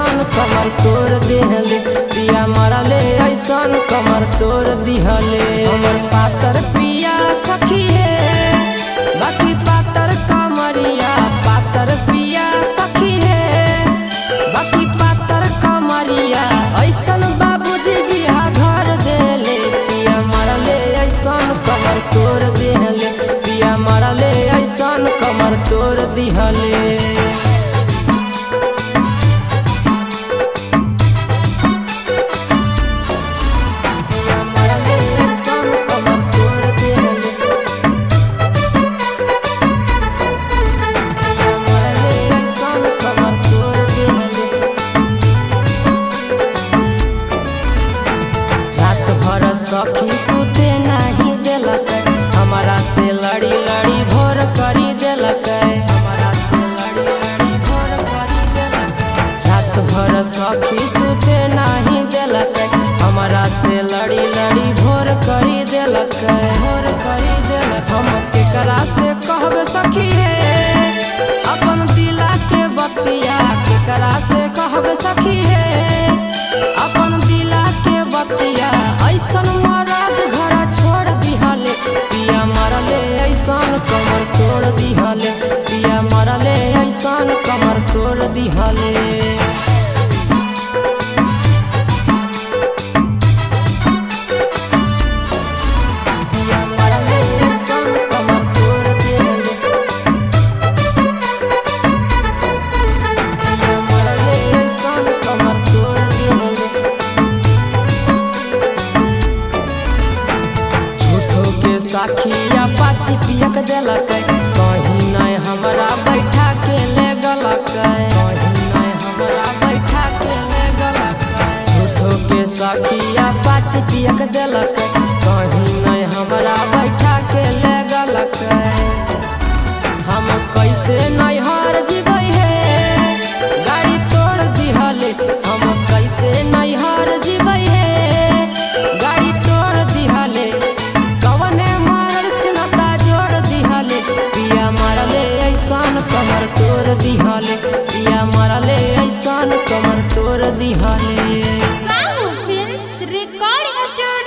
ऐसन कमर तोड़ दिहले पिया मरले ऐसन कमर तोड़ दिहले हमर पातर पिया सखी है बाकी पातर कमरिया पातर पिया सखी है बाकी पातर कमरिया ऐसन बाबूजी बिहा घर देले पिया मरले ऐसन कमर तोड़ दिहले पिया मरले ऐसन कमर तोड़ दिहले पिया मरले ऐसन कमर तोड़ दिहले पिया मरले ऐसन कमर तोड़ दिहले रात भर सखी सुते नहीं देलक हमारा से लड़ी लड़ी भोर करी देलक हमारा से लड़ी लड़ी भोर करी देलक रात भर सखी सुते नहीं देलक हमारा से लड़ी लड़ी भोर करी देलक भोर करी देलक हम केकरा से कहबे सखी हे अपन दिला के बतिया केकरा से कहबे सखी हे अपन दिला के बतिया ऐसन मरद घर छोड़ दिहले पिया मरले ऐसन कमर तोड़ दिहले पिया मरले ऐसन कमर तोड़ दिहले पिया मरले ऐसन कमर तोड़ दिहले पिया मरले ऐसन कमर तोड़ दिहले झूठो के साखिया पाची पियक देलक कहीं नहीं हमरा बैठा के ले गलक कहीं नहीं हमरा बैठा के ले गलक झूठो के साखिया पाची पियक देलक कहीं नहीं हमरा बैठा के ले गलक हम कैसे नैहर जीबै हे गाड़ी तोड़ दिहले हम कैसे नैहर जीबै हे गाड़ी तोड़ दिहले कवने मारल सिनता जोड़ दिहले पिया मारले ऐसन कमर तोड़ दिहले पिया मारले ऐसन कमर तोड़ दिहले Sahu Films Recording Studio